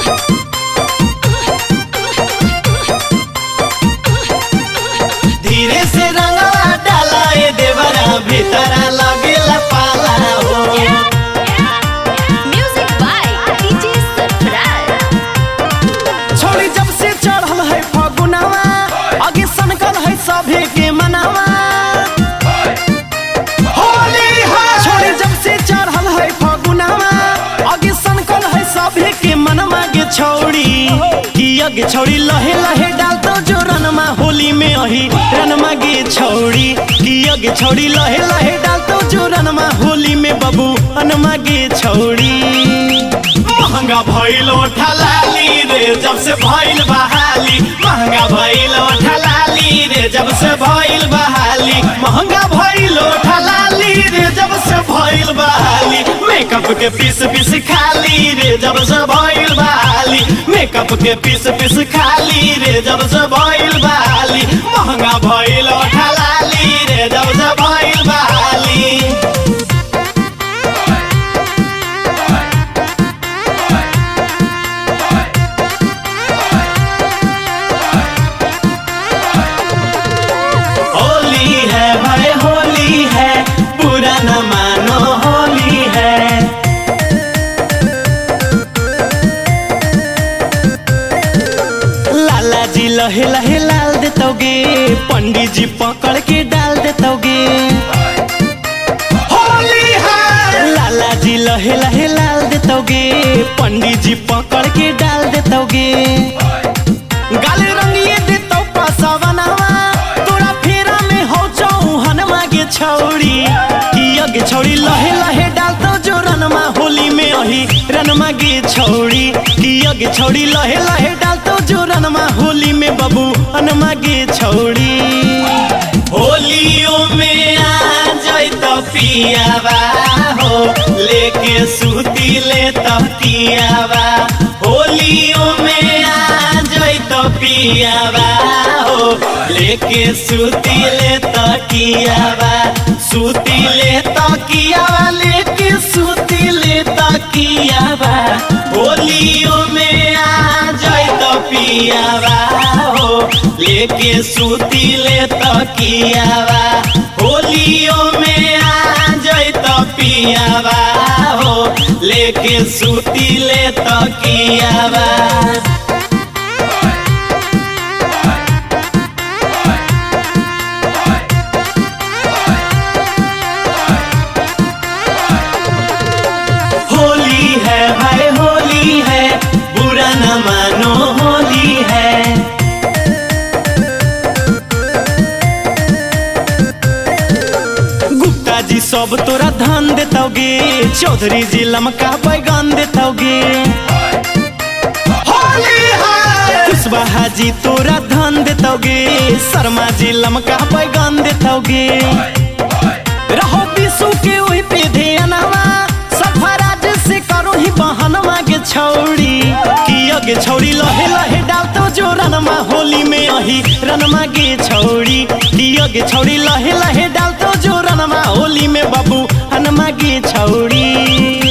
धीरे से रंगवा डाला ए देवरा भीतरा लगेला पाला हो Music by DJ Surprise. छोड़ी जब से चढ़ल है फगुनावा आगे सनकल है सभे के मनावा होली है छोड़ी जब से चढ़ल है फगुनावा आगे सनकल है सभे के मनवा के छौड़ी कि आगे छौड़ी लहे लहे डाल दो जो रनमा होली में अही रनमा गे छौड़ी कि आगे छौड़ी लहे लहे डाल दो जो रनमा होली में बबू अनमा गे छौड़ी महंगा भइलो ठलाली रे जब से भइल बहाली महंगा भइलो ठलाली रे जब से भइल बहाली महंगा भइलो ठलाली रे जब से भइल बहाली मेकअप के पीस पीस खाली रे जब से भइल बहाली मेकअप के पीस पीस खाली रे जब से भइल बहाली महंगा भइलो ठलाली रे जब से भइल बहाली होली है भाई होली है बुरा न मानो होली है लाला जी लहे लहे लाल देतोगे पंडित जी पकड़ के डाल देतोगे होली है लाला जी लहे लहे लाल देतोगे पंडित जी पकड़ के डाल देतोगे गाले रंगिए दे तो पसवनवा तोरा फेरा में हो चौहन मागे छौड़ी कि अगे छौड़ी लहे लहे डाल तो जो रनमा होली में अही रनमा गे छौड़ी कि अगे छौड़ी लहे लहे डाल तो जो रनमा होली में बबू अनमा गे छौड़ी होलियों में आ जाई तो पियावा हो लेके सूती ले तो कियावा होलियों में आ जाई तो पियावा हो लेके सूती ले तो कियावा सूती ले तो कियावा लेके सूती ले तो कियावा होलियों में आ जाई तो पियावा हो लेके सूती ले तो कियावा होलियों में आ जाई तो पियावा हो लेके सूती ले तो कियावा होली है भाई होली है बुरा न मानो होली है गुप्ता जी सब तोरा धान देतोगे चौधरी जी लमका बैगन देतोगे होली है कुशवाहा जी तोरा धान देतोगे शर्मा जी लमका बैगन देतोगे रहो विशु के ओही पे ध्यानवा सफराज से करो ही बहनवा के छौड़ी कि अगे छौड़ी लहे लहे डाल तो जो रनमा होली में अही रनमा गे छौड़ी कि अगे छौड़ी लहे लहे डाल तो जो रनमा होली में बाबू हनमा गे छौड़ी